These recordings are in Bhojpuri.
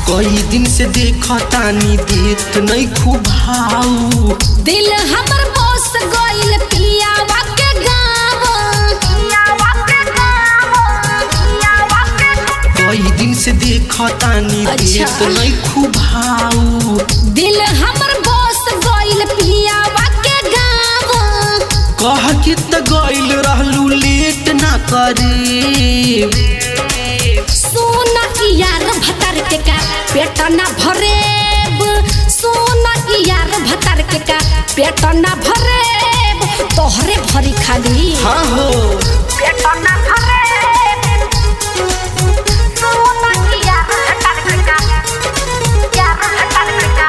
कई दिन से देखतानी देत नहीं खूब भाऊ दिल हमर बस गइल पियावा के गाँव कई दिन से देखतानी अच्छा। देत नहीं खूब भाऊ दिल हमर बस गइल पियावा के गाँव कह के त गइल रहलू लेट ना करे सोना यार भतर के का पेट ना भरेब सोना यार भतर के का पेट ना भरेब तोहरे भरी खाली हाँ हो पेट ना भरेब सोना यार भतर के का यार भतर के का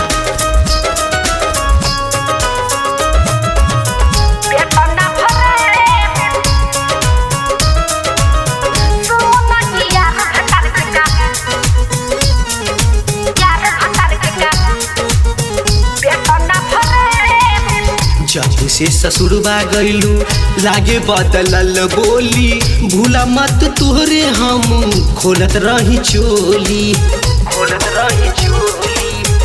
पेट ना भरेब सोना यार भतर के का यार भतर के का पेट ना भरेब जब से ससुरबा गइलू लागे बदलल बोली भूला मत तोहरे हम खोलत रही चोली खोलत रही चोली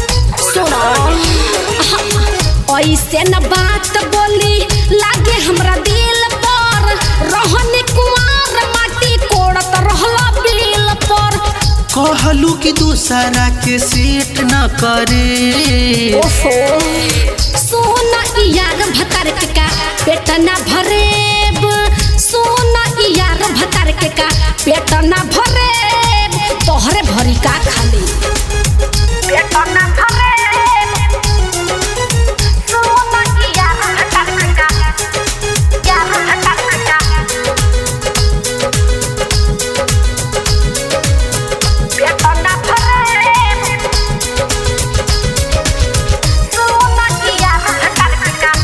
ऐसे न बात बोली लागे हमरा दिल पर रहने कुमार माटी कोड़त रहला बिल पर कहलू कि दूसरा के सेट न करे ओहो सोना यार भतर के का पेट ना भरेब सोना यार भतर के का पेट ना भरेब तोहरे भरी का खाली पेट ना भरेब सोना यार भतर के का यार भतर के का पेट ना भरेब सोना यार भतर के का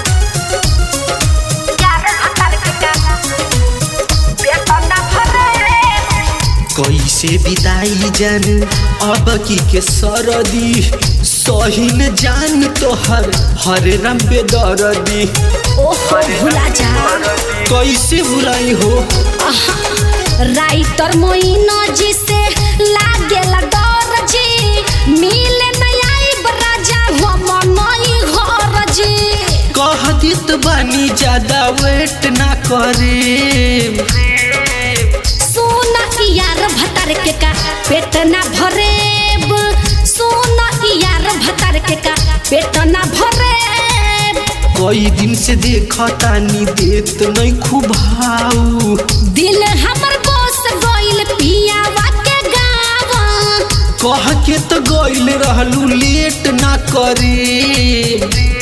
यार भतर के का पेट ना भरेब कैसे बिताई जान अब की के सरदी सहिन जान तोहर हरे रंग बेदरदी ओहो भुला जा कैसे बुलाई हो राइटर मोइनो जी से लागेला डर जी मिले नहीं आइब राजा हम नहीं घर जी कह दित बानी ज्यादा वेट ना करे सोना यार भतर के का पेट ना भरेब सोना यार भतर के का पेट ना भरेब कई दिन से देखतानी देत नहीं खूब भाऊ दिल हमर बस गइल पियावा के गाँव कह के तो गइल रहलू लेट ना करे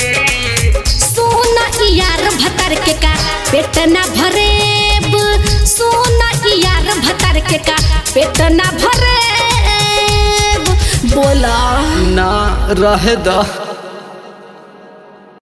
सोना यार भतर के का पेट ना भरेब सोना यार भतर के का पेट ना भरेब बोला ना रहे द